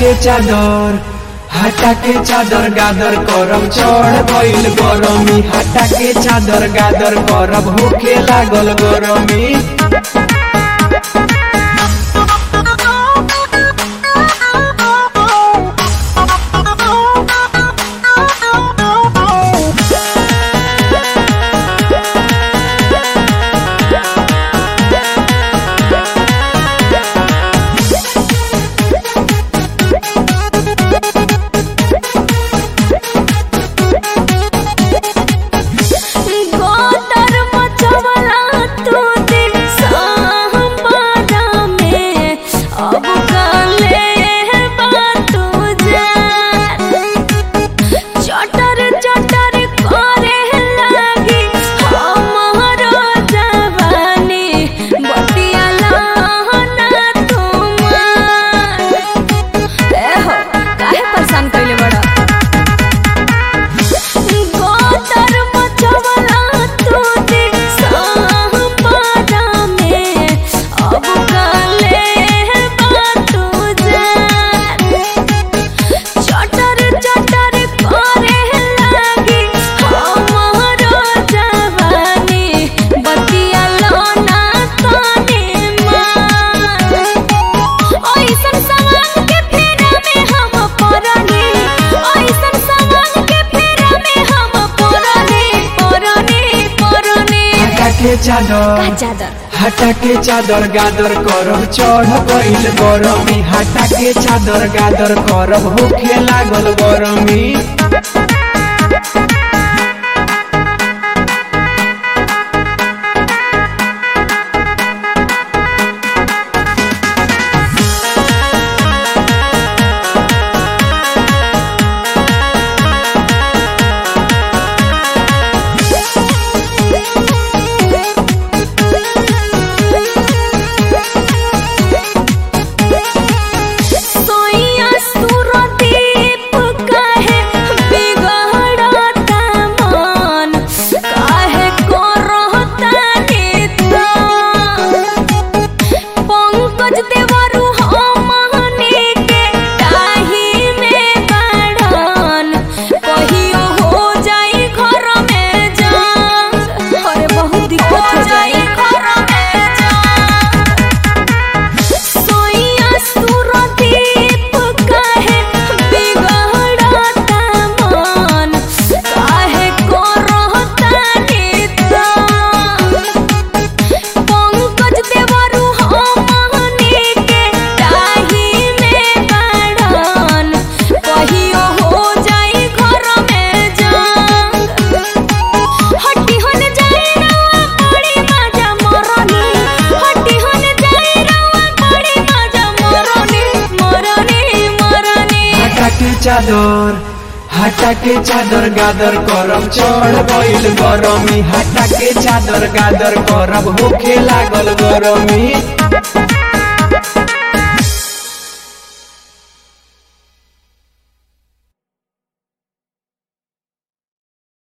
के चादर हटा के चादर गादर करब चढ़ गइल गरमी हटा के चादर गादर करब होखे लागल गरमी गोतर मचवला तू दिल सांबारा में अब काले बातू जान चटर चटर करे लागी हमारो जवानी बतिया लाना तुमार ए हो काहे परेशान कइले बड़ा गोतर मचवला तू दिल सांबारा में अब काले बातू जान चटर चटर करे लागी हमारो जवानी बतिया लोना ताने मान ओइसन सवाल के फेरा में हम पड़नी ओइसन सवाल के फेरा में हम पड़नी पड़नी पड़नी हटा के चादर चादर हटा के चादर गादर करब चढ़ गइल गरमी हटा के चादर गादर करब होखे लागल गरमी सोइया सुरदीप काहे बिगड़ता मन काहे करहता निदान पंकज देवरु हमनी के ताही में बाढ़न कहियो हो जाई घर में जान अरे बहुत दिक्कत हो जाई घर में जान सोइया सुरदीप काहे बिगड़ता मन काहे करहता निदान पंकज देवरु हमनी के ताही में बाढ़न कहियो हो जाई घर में जान हट्टी होन जाए रवा बड़ी मजा मरनी हट्टी होन जाए रवा बड़ी मजा मरनी मरनी मरनी हटा के चादर हटा के चादर गादर करब चढ़ गइल गरमी हटा के चादर गादर करब होखे लागल गरमी